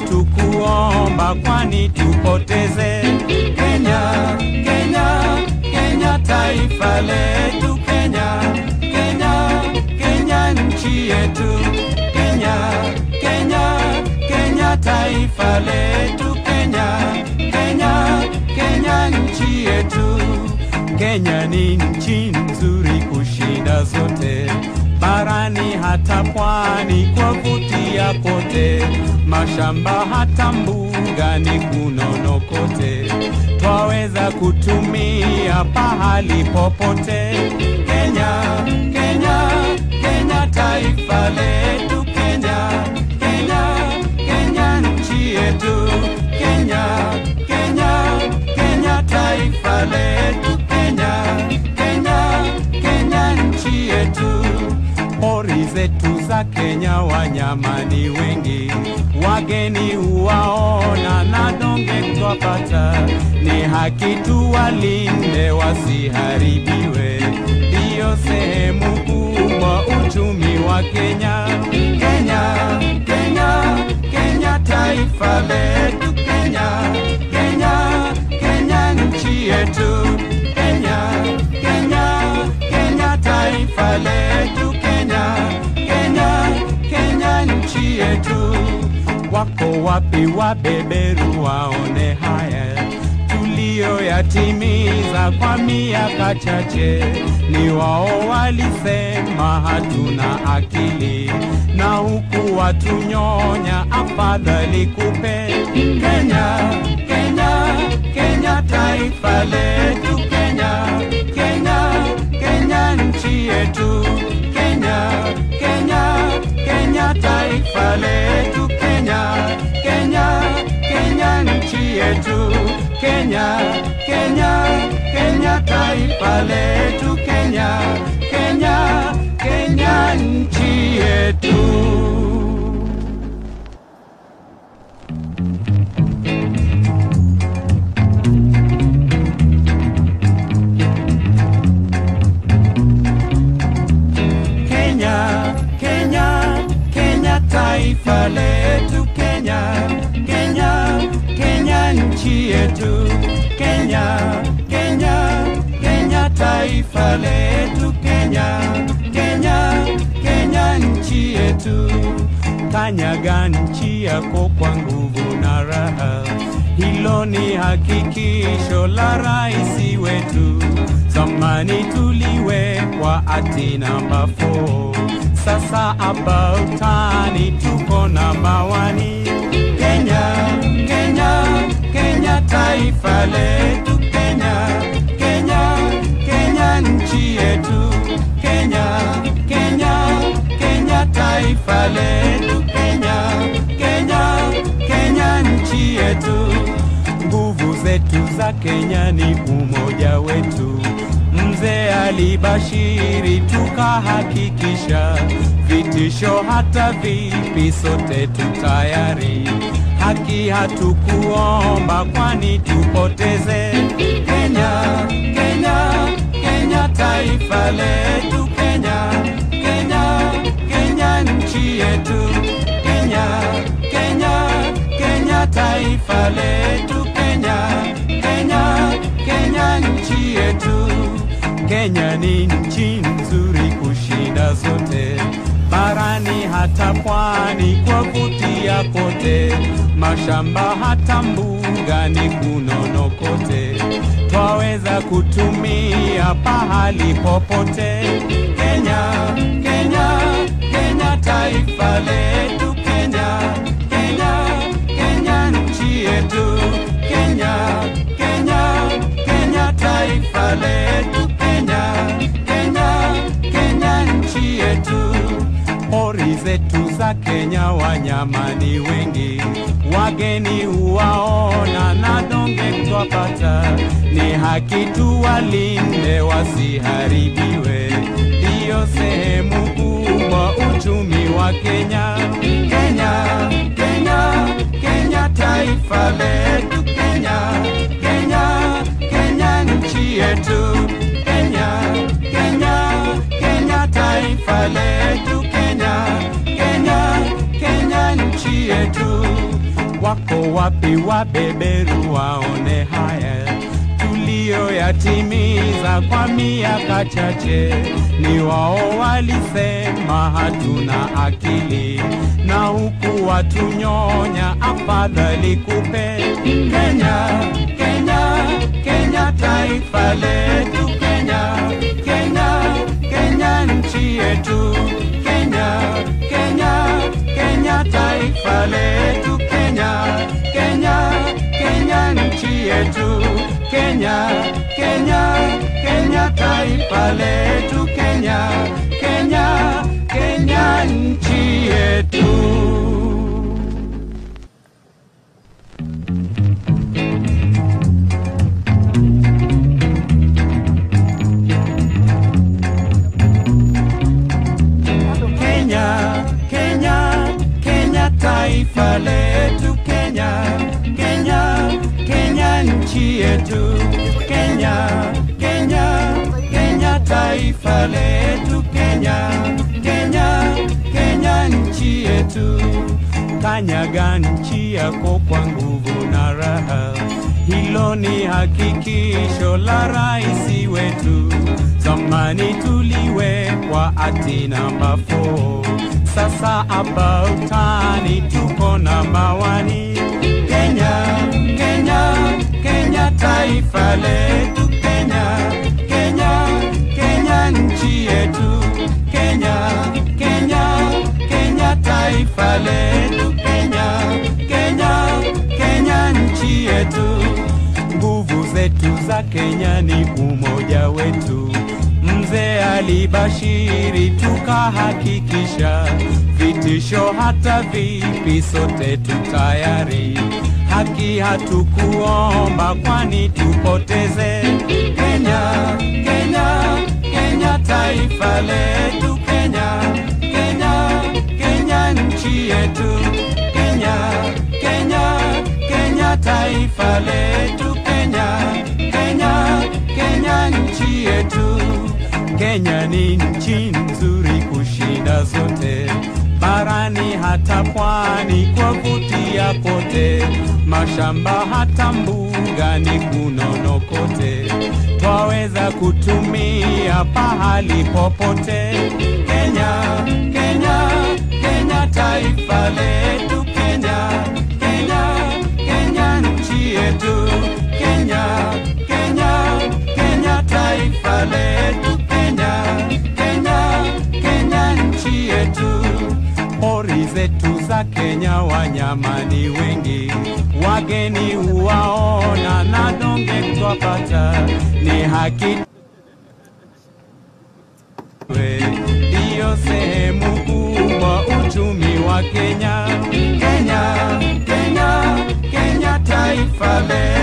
hatukuomba kwani tupoteze. Kenya, Kenya, Kenya taifa letu, Kenya, Kenya, Kenya nchi yetu, Kenya, Kenya, Kenya taifa letu, Kenya, Kenya, Kenya nchi yetu. Kenya ni nchi nzuri kushinda zote barani hata pwani kwa vutia kote, mashamba hata mbugani kunono kote, twaweza kutumia pahali popote. Kenya, Kenya, Kenya taifa letu, Kenya, Kenya, Kenya nchi yetu, Kenya, Kenya, Kenya taifa letu, Kenya, Kenya, Kenya nchi yetu pori zetu za Kenya wanyama ni wengi, wageni huwaona na donge twapata, ni haki tuwalinde wasiharibiwe, ndiyo sehemu kubwa uchumi wa Kenya. Kenya, Kenya, Kenya taifa letu, Kenya, Kenya, Kenya nchi yetu, Kenya, Kenya, Kenya taifa letu, Kenya, Kenya, Kenya nchi yetu. Wako wapi wabeberu waone haya tuliyoyatimiza kwa miaka chache? Ni wao walisema hatuna akili, na huku watunyonya, afadhali kupe Kenya, Kenya, Kenya taifa letu, Kenya, Kenya, Kenya nchi yetu, Kenya, Kenya, Kenya taifa letu, Kenya, Kenya, Kenya nchi yetu, Kenya, Kenya, Kenya taifa letu, Kenya, Kenya, Kenya nchi yetu. Kenya, Kenya, Kenya taifa letu, Kenya, Kenya, Kenya nchi yetu, Kenya, Kenya, Kenya taifa letu, Kenya, Kenya, Kenya nchi yetu. Kanyaga nchi yako kwa nguvu na raha, hilo ni hakikisho la rais wetu. Zamani tuliwekwa ati namba 4 sasa about tani tuko namba wani. Kenya, Kenya, Kenya taifa letu, Kenya, Kenya, Kenya nchi yetu, Kenya, Kenya, Kenya taifa letu, Kenya, Kenya, Kenya nchi yetu. Nguvu zetu za Kenya ni umoja wetu. Mzee alibashiri tukahakikisha, vitisho hata vipi, sote tutayari. Haki hatukuomba kwani tupoteze. Kenya, Kenya, Kenya taifa letu, Kenya, Kenya, Kenya nchi yetu, Kenya, Kenya, Kenya taifa letu, Kenya, Kenya, Kenya nchi yetu. Kenya ni nchi nzuri kushinda zote, barani hata pwani kwa vutia kote, mashamba hata mbugani kunono kote, twaweza kutumia pahali popote. Kenya, Kenya, Kenya taifa letu, Kenya, Kenya, Kenya nchi yetu, Kenya, Kenya, Kenya taifa letu, Kenya, Kenya, Kenya nchi yetu. Pori zetu za Kenya wanyama ni wengi, wageni huwaona na donge twapata, ni haki tuwalinde wasiharibiwe, ndiyo sehemu kubwa uchumi wa Kenya. Kenya, Kenya, Kenya taifa letu, Kenya, Kenya, Kenya nchi yetu, Kenya, Kenya, Kenya taifa letu, Kenya, Kenya, Kenya nchi yetu. wako wapi wabeberu waone haya tuliyoyatimiza kwa miaka chache. Ni wao walisema hatuna akili, na huku watunyonya, afadhali kupe Kenya, Kenya, Kenya, taifa letu Kenya, Kenya, Kenya, nchi yetu Kenya, Kenya, Kenya, taifa letu Kenya, Kenya, Kenya, nchi yetu Kenya, Kenya, Kenya, taifa letu Kenya, Kenya, Kenya, nchi yetu. Kenya, Kenya, Kenya, taifa letu Kenya, Kenya, Kenya, nchi yetu Kenya, Kenya, Kenya, taifa letu Kenya, Kenya, Kenya, nchi yetu. Kanyaga nchi yako kwa nguvu na raha, hilo ni hakikisho la rais wetu. Zamani tuliwekwa ati namba 4 sasa about tani tuko namba wani. Kenya, Kenya, Kenya, taifa letu Kenya, Kenya, Kenya, nchi yetu Kenya, Kenya, Kenya, taifa letu Kenya, Kenya, Kenya, nchi yetu. Nguvu zetu za Kenya ni umoja wetu. Mzee alibashiri tukahakikisha, vitisho hata vipi, sote tutayari. Haki hatukuomba kwani tupoteze. Kenya, Kenya, Kenya, taifa letu Kenya, Kenya, Kenya, nchi yetu Kenya, Kenya, Kenya, taifa letu Kenya, Kenya, Kenya, nchi yetu. Kenya ni nchi nzuri kushinda zote barani hata pwani kwa vutia kote, mashamba hata mbugani kunono kote, twaweza kutumia pahali popote. Kenya, Kenya, Kenya, taifa letu Kenya, Kenya, Kenya, nchi yetu Kenya, Kenya, Kenya, taifa letu Kenya, Kenya, Kenya, nchi yetu. Pori zetu za Kenya wanyama ni wengi, wageni huwaona na donge twapata, ni haki we ndiyo sehemu kubwa uchumi wa Kenya. Kenya, Kenya, Kenya, taifa letu